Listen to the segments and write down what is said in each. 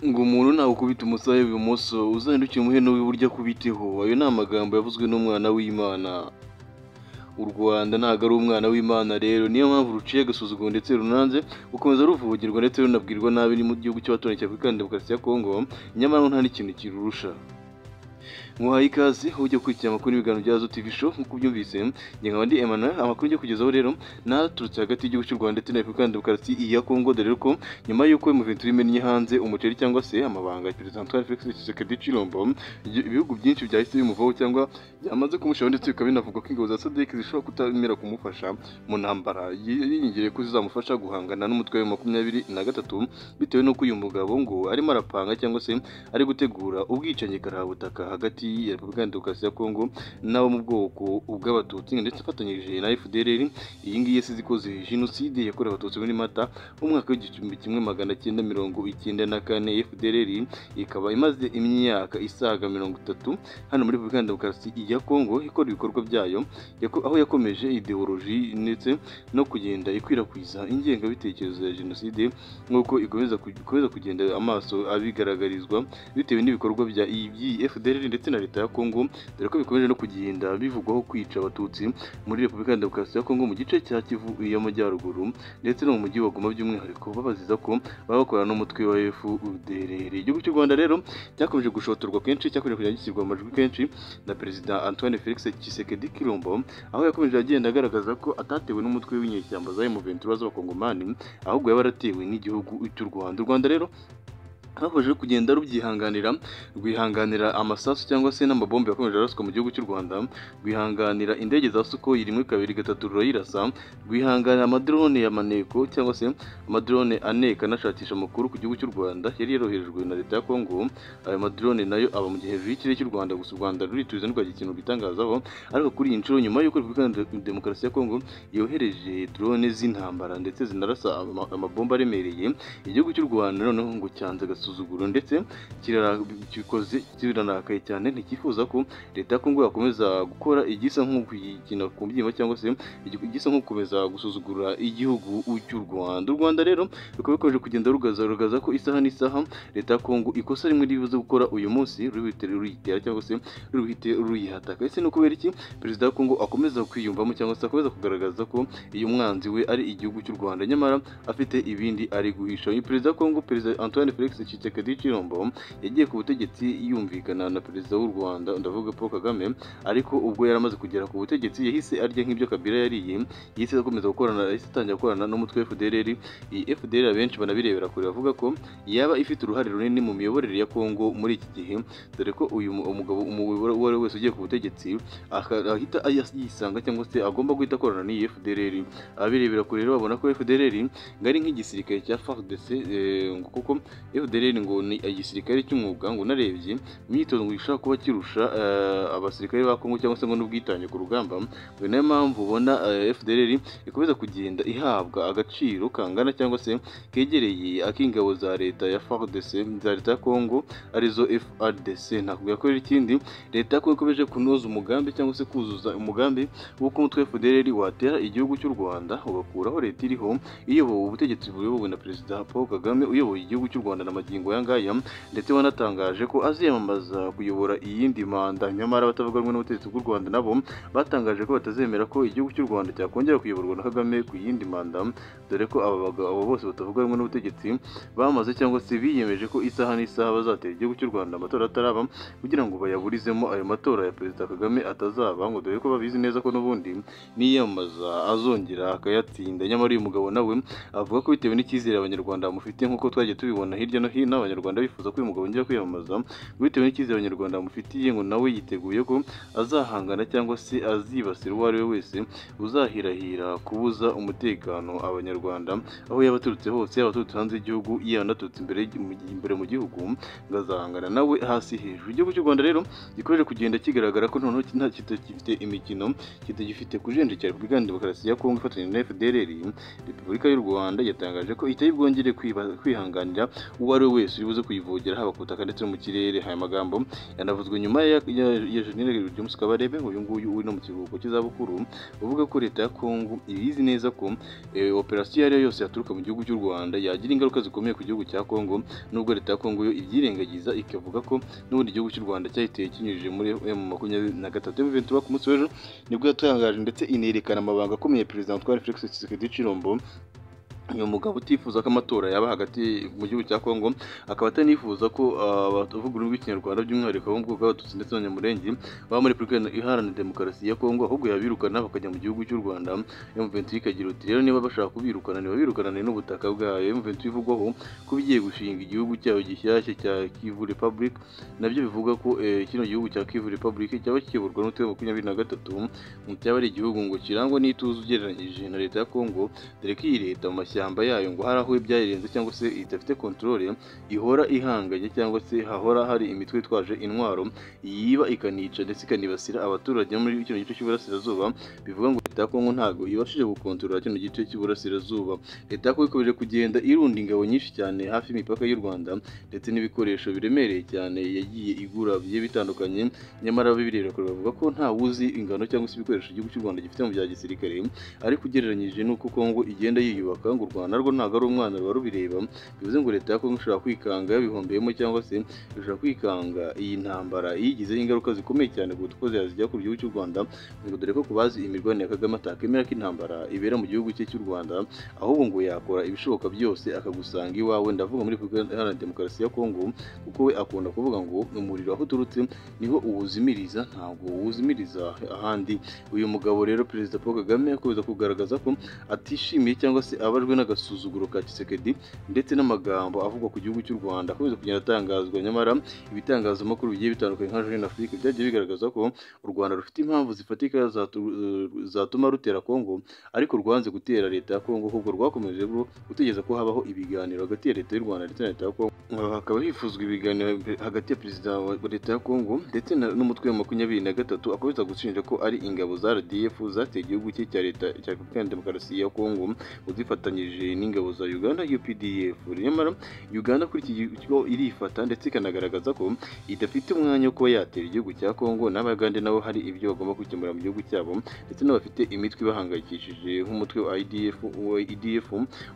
ngo umuntu nakubita umusaya w'ibumoso uzandukire umuheno w'iburyo akubiteho ayo ni amagambo yavuzwe n'umwana w'imana u rwanda ntabwo ari umwana w'imana rero niyo mpamvu ruciye agasuzuguro ndetse runanze rukomeza ruvugirwa ndetse runabwirwa nabi ni mu gihugu cy'abaturanyi cya afurika demokarasi ya kongo nyamara nta n'ikintu kirurusha muhaye ikaze ujya gukurikira amakuru y'ibiganiro bya Azote TV show nk'uko ubyumvise njye nkaba ndi Emmanuel amakuru njye kugezaho rero naturutse hagati y'igihugu cy'u Rwanda ndetse na Repubulika ya Demokarasi ya Kongo dore ko nyuma y'uko Muventi rimennye hanze umuceri cyangwa se amabanga ya Perezida Antoine Felix Tshisekedi Chilombo ibihugu byinshi byahise bimuvaho cyangwa byamaze kumushaho ndetse bikaba binavugwa ko ingabo za SADC zishobora kutamera kumufasha mu ntambara yiringiriye ko zizamufasha guhangana n'umutwe wa makumyabiri na gatatu bitewe n'uko uyu mugabo ngo arimo arapanga cyangwa se ari gutegura ubwicanyi karahabutaka hagati ya Repubulika ya Demokarasi ya Kongo n'abo mu bwoko bw'Abatutsi ndetse afatanyije na FDLR iyi ngiyi yasize ikoze jenoside yakorewe Abatutsi muri Mata mu mwaka w'igihumbi kimwe magana cyenda mirongo icyenda na kane FDLR ikaba imaze imyaka isaga mirongo itatu hano muri Repubulika ya Demokarasi ya Kongo ikora ibikorwa byayo yako- aho yakomeje ideoloji ndetse no kugenda ikwirakwiza ingengabitekerezo ya jenoside nk'uko ikomeza ku- ikomeza kugenda amaso abigaragarizwa bitewe n'ibikorwa bya iyi FDLR ndetse na leta ya Kongo dore ko bikomeje no kugenda bivugwaho kwica abatutsi muri Repubulika ya Demokarasi ya Kongo mu gice cya Kivu y'amajyaruguru ndetse no mu mujyi wa Goma by'umwihariko babaziza ko baba bakorana n'umutwe wa FDLR igihugu cy'u Rwanda rero cyakomeje gushotorwa kenshi cyakomeje kugenda gishyirwa amajwi kenshi na Perezida Antoine Felix Tshisekedi Chilombo aho yakomeje agenda agaragaza ko atatewe n'umutwe w'inyeshyamba za M23 z'abakongomani ahubwo yaba yaratewe n'igihugu cy'u Rwanda u Rwanda rero hakomeje kugenda rubyihanganira rwihanganira amasasu cyangwa se n'amabombe yakomeje araswa mu gihugu cy'u Rwanda rwihanganira indege za Sukhoi rimwe kabiri gatatu rurayirasa rwihanganira amadrone ya maneko cyangwa se amadrone aneka anashakisha amakuru ku gihugu cy'u Rwanda yari yaroherejwe na leta ya Kongo ayo madrone nayo aba mu gihe hejuru y'ikirere cy'u Rwanda gusa u Rwanda rurituza ntirwagira ikintu rwitangazaho ariko kuri iyi nshuro nyuma y'uko Repubulika ya Demokarasi ya Kongo yohereje drone z'intambara ndetse zinarasa ama- amabomba aremereye igihugu cy'u Rwanda noneho ngo cyanze agasuzuguro ndetse kirara- gikoze kiranarakaye cyane ntikifuza ko leta ya Kongo yakomeza gukora igisa nko kuyikina ku mbyima cyangwa se igi- igisa nko gukomeza gusuzugura igihugu cy'u Rwanda u Rwanda rero rukaba rukomeje kugenda rugaza rugaza ko isaha n'isaha leta ya Kongo ikosa rimwe ribuze gukora uyu munsi ruhite ruyitera cyangwa se ruhite ruyihataka ese ni ukubera iki perezida wa Kongo akomeza kwiyumvamo cyangwa se akomeza kugaragaza ko iyo umwanzi we ari igihugu cy'u Rwanda nyamara afite ibindi ari guhisha uyu perezida wa Kongo perezida Antoine Felix Tshisekedi Chilombo yagiye ku butegetsi yumvikana na perezida w'u Rwanda ndavuga Paul Kagame ariko ubwo yari amaze kugera ku butegetsi yahise arya nk'ibyo Kabila yariye yahise akomeza gukorana yahise atangira gukorana n'umutwe wa FDLR iyi FDLR abenshi banabirebera kure bavuga ko yaba ifite uruhare runini mu miyoborere ya Kongo muri iki gihe dore ko uyu mu- umugabo umuyoboro uwo ari we wese ugiye ku butegetsi aka- ahita ayas- yisanga cyangwa se agomba guhita akorana n'iyi FDLR abirebera kure rero babona ko FDLR ngo ari nk'igisirikare cya FARDC eh, ngo kuko FDLR ngo ni igisirikare cy'umwuga ngo unarebye imyitozo ngo ishobora kuba kirusha eh, abasirikare ba Kongo cyangwa se ngo n'ubwitange ku rugamba ngo ni nayo mpamvu ubona eh, FDLR ikomeza kugenda ihabwa agaciro kangana cyangwa se kegereye ak'ingabo za leta ya FARDC za leta ya Kongo arizo FRDC ntakubwira ko ari ikindi leta ko ikomeje kunoza umugambi cyangwa se kuzuza umugambi w'uko umutwe wa FDLR watera igihugu cy'u Rwanda ugakuraho leta iriho iyobowe ubutegetsi buyobowe na perezida Paul Kagame uyoboye igihugu cy'u Rwanda na magingo aya ngaya ndetse wanatangaje ko aziyamamaza kuyobora iyindi manda nyamara abatavuga rumwe n'ubutegetsi bw'u Rwanda nabo batangaje ko batazemera ko igihugu cy'u Rwanda cyakongera kuyoborwa na Kagame ku yindi manda dore ko aba bagabo abo bose batavuga rumwe n'ubutegetsi bamaze cyangwa se biyemeje ko isaha n'isaha bazatera igihugu cy'u Rwanda amatora ataraba kugira ngo bayaburizemo ayo matora ya perezida Kagame atazaba ngo dore ko babizi neza ko n'ubundi niyamamaza azongera akayatsinda nyamara uyu mugabo nawe avuga ko bitewe n'icyizere abanyarwanda bamufitiye nk'uko twagiye tubibona hirya no hino abanyarwanda bifuza ko uyu mugabo yongera kwiyamamaza ngo bitewe n'icyizere abanyarwanda bamufitiye ngo nawe yiteguye ko azahangana cyangwa se azibasira uwo ari we wese uzahirahira kubuza umutekano abanyarwanda aho yaba aturutse hose yaba aturutse hanze y'igihugu yaba anaturutse imbere mu gi- imbere mu gihugu ngo azahangana nawe hasi hejuru igihugu cy'u Rwanda rero gikomeje kugenda kigaragara ko noneho nta kitagifite imikino kitagifite kujenjekera Repubulika ya Demokarasi ya Kongo ifatanya na FDLR Repubulika y'u Rwanda yatangaje ko itari bwongere kwiba- kwihanganira uwo ari we wese uri buze kuyivogera haba ku butaka ndetse no mu kirere aya magambo yanavuzwe nyuma ya ya- ya Jenerali James Kabarebe uyu nguyu uri no mu kiruhuko cy'izabukuru uvuga ko leta ya Kongo ibizi neza ko eh, operasiyo iyo ari yo yose yaturuka mu gihugu cy'u Rwanda yagira ingaruka zikomeye ku gihugu cya Kongo nubwo leta ya Kongo yo ibyirengagiza ikavuga ko n'ubundi igihugu cy'u Rwanda cyahiteye kinyujije muri M makumyabiri na gatatu M23 ku munsi w'ejo nibwo yatangaje ndetse inerekana amabanga akomeye Perezida Antoine Félix Tshisekedi Tshilombo uyu mugabo utifuza ko amatora yaba hagati mu gihugu cya Kongo akaba atanifuza ko ah, abavuga ururimi rw'ikinyarwanda by'umwihariko abo mu bwoko bw'abatutsi ndetse n'abanyamurenge baba muri Repubulika iharanira demokarasi ya Kongo ahubwo yabirukana bakajya mu gihugu cy'u Rwanda M23 ikagira uti rero niba bashaka kubirukana ntibabirukanane n'ubutaka bwayo M23 ivugwaho ko bigiye gushinga igihugu cyayo gishyashya cya Kivu Republic nabyo bivuga ko eh, kino gihugu cya Kivu Republic cyaba kiyoborwa n'utwe makumyabiri na gatatu mu cyaba ari igihugu ngo kirangwa n'ituze ugereranyije na leta ya Kongo dore ko iyi leta mu mashyamba yayo ngo hari aho byayirenze cyangwa se idafite kontrole ihora ihanganye cyangwa se hahora hari imitwe itwaje intwaro yiba ikanica ndetse ikanibasira abaturage bo muri kino gice cy'uburasirazuba bivuga ngo leta ya Kongo ntabwo ibashije gukontorora kino gice cy'uburasirazuba leta ya Kongo ikomeje kugenda irunda ingabo nyinshi cyane hafi y'imipaka y'u Rwanda ndetse n'ibikoresho biremereye cyane yagiye igura bigiye bitandukanye nyamara ababireba kure bavuga ko nta wuzi ingano cyangwa se ibikoresho igihugu cy'u Rwanda gifite mu bya gisirikare ariko ugereranyije n'uko Kongo igenda yiyubaka ngo u Rwanda rwo ntabwo ari umwana ruba rubireba bivuze ngo leta ya Kongo ishobora kwikanga yabihombeyemo cyangwa se ishobora kwikanga iyi ntambara iyigizeho ingaruka zikomeye cyane ku dukozi yazijya ku gihugu cy'u Rwanda ngo dore ko ku bazi imirwanire ya Kagame atakemera ko intambara ibera mu gihugu cye cy'u Rwanda ahubwo ngo yakora ibishoboka byose akagusanga iwawe ndavuga muri Repubulika Iharanira Demokarasi ya Kongo kuko we akunda kuvuga ngo umuriro aho uturutse niho uwuzimiriza ntabwo uwuzimiriza ahandi uyu mugabo rero perezida Paul Kagame akomeza kugaragaza ko atishimiye cyangwa se abajwe n'agasuzuguro ka Tshisekedi ndetse n'amagambo avugwa ku gihugu cy'u Rwanda akomeza kugenda atangazwa nyamara ibitangazamakuru bigiye bitandukanye nka Jeune Afrique byagiye bigaragaza ko u Rwanda rufite impamvu zifatika zatu- zatuma rutera Kongo ariko rwanze gutera leta ya Kongo ahubwo rwakomeje rwo gutegereza ko habaho ibiganiro hagati ya leta y'u Rwanda ndetse na leta ya Kongo Aha hakaba hifuzwa ibiganiro hagati ya perezida wa leta ya Kongo ndetse na- n'umutwe wa makumyabiri na gatatu akomeza gushinja ko ari ingabo za RDF zateye igihugu cye cya leta cya Repubulika ya Demokarasi ya Kongo uzifatanyije n'ingabo za Uganda UPDF nyamara Uganda kuri iki kigo irifata ndetse ikanagaragaza ko idafite umwanya wo kuba yatera igihugu cya Kongo n'Abagande nabo hari ibyo bagomba gukemura mu gihugu cyabo ndetse n'abafite imitwe ibahangayikishije nk'umutwe wa IDF wa IDF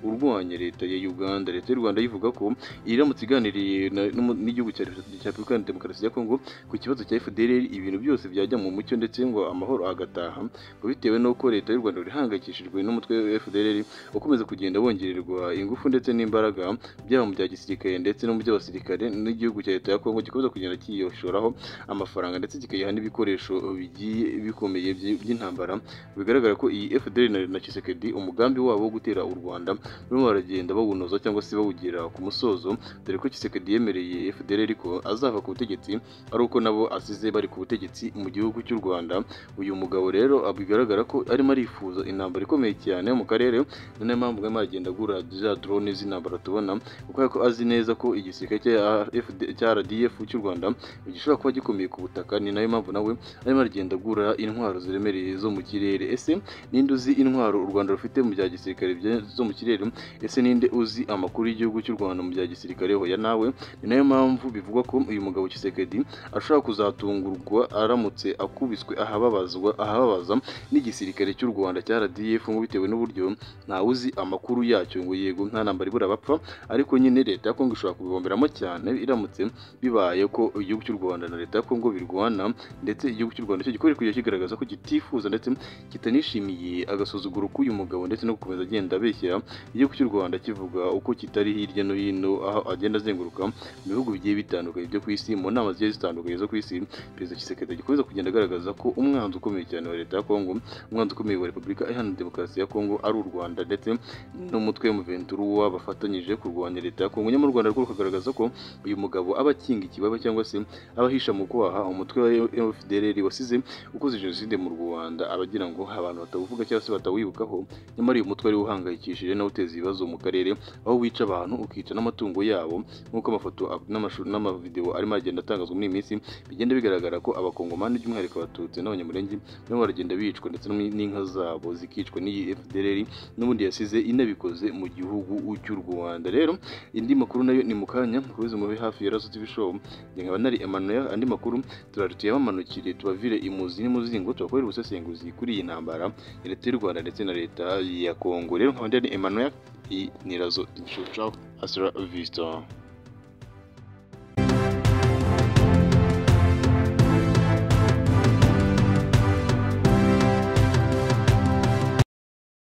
urwanya leta ya Uganda leta y'u Rwanda yivuga ko iramutse iganiriye na- n'umu- n'igihugu cya Repubulika cya Repubulika Iharanira Demokarasi ya Kongo ku kibazo cya FDLR ibintu byose byajya mu mucyo ndetse ngo amahoro agataha ngo bitewe n'uko leta y'u Rwanda irihangayikishijwe n'umutwe wa FDLR ukomeza kugenda wongererwa ingufu ndetse n'imbaraga byaba mu bya gisirikare ndetse no mu by'abasirikare n'igihugu cya leta ya Kongo gikomeza kugenda cyiyoshoraraho amafaranga ndetse kikayiha n'ibikoresho bigiye bikomeye by- by'intambara bigaragara ko iyi FDL na, na Tshisekedi umugambi wabo wo gutera u Rwanda barimo baragenda bawunoza cyangwa se bawugira ku musozo dore ko Tshisekedi yemereye FDL ariko azava ku butegetsi ari uko nabo asize bari ku butegetsi mu gihugu cy'u Rwanda uyu mugabo rero ah, bigaragara ko arimo arifuza intambara ikomeye cyane mu karere ni nayo mpamvu arimo aragenda agura za drone z'intambara tubona kuko ko azi neza ko igisirikare cya FD cya RDF cy'u Rwanda gishobora kuba gikomeye ku butaka ni nayo mpamvu nawe arimo aragenda agura intwaro ziremereye zo mu kirere ese ninde uzi intwaro u Rwanda rufite mu bya gisirikare bya- zo mu kirere ese ninde uzi amakuru y'igihugu cy'u Rwanda mu bya gisirikare hoya nawe ni nayo mpamvu bivugwa ko uyu mugabo Tshisekedi ashobora kuzatungurwa aramutse akubiswe ahababazwa ahababaza n'igisirikare cy'u Rwanda cya RDF ngo bitewe n'uburyo ntawe uzi amakuru yacyo ngo yego nta ntambara ibura bapfa ariko nyine leta ya Kongo ishobora kubibomberamo cyane iramutse bibaye ko igihugu cy'u Rwanda na leta ya Kongo birwana ndetse igihugu cy'u Rwanda cyo gikomeje kujya kigaragaza ko kitifuza ndetse kitanishimiye agasuzuguro k'uyu mugabo ndetse no gukomeza agenda abeshyira igihugu cy'u Rwanda kivuga uko kitari hirya no hino aho agenda azenguruka mu bihugu bigiye bitandukanye byo ku isi mu nama zigiye zitandukanye zo ku isi perezida Tshisekedi agikomeza kugenda agaragaza ko umwanzi ukomeye cyane wa leta ya Kongo umwanzi ukomeye wa Repubulika Iharanira Demokarasi ya Kongo ari u Rwanda ndetse n'umutwe w'umuventuruwa bafatanyije kurwanya leta ya Kongo nyamara u Rwanda rwo rukagaragaza ko uyu mugabo aba akinga ikibaba cyangwa se aba ahisha mu kwaha umutwe wa FDLR wasize ukoze jenoside mu Rwanda abagira ngo abantu batawuvuga cyangwa se batawibukaho nyamara uyu mutwe ari uhangayikishije nawe uteza ibibazo mu karere aho wica abantu ukica n'amatungo yabo bwabo nk'uko amafoto n'amashusho n'amavidewo arimo agenda atangazwa muri iyi minsi bigenda bigaragara ko abakongomani by'umwihariko abatutsi n'abanyamurenge nabo baragenda bicwa ndetse n'inka zabo zikicwa n'iyi FDLR n'ubundi yasize inabikoze mu gihugu cy'u Rwanda rero indi makuru nayo ni mu kanya mukomeze mube hafi ya Raso TV show njye nkaba nari Emmanuel andi makuru turarutiye bamanukire tubavire imuzi n'imuzingo tubakorera ubusesenguzi kuri iyi ntambara ya leta y'u Rwanda ndetse na leta ya Kongo rero nkaba ndi Emmanuel iyi ni Raso TV show ciao hasta la vista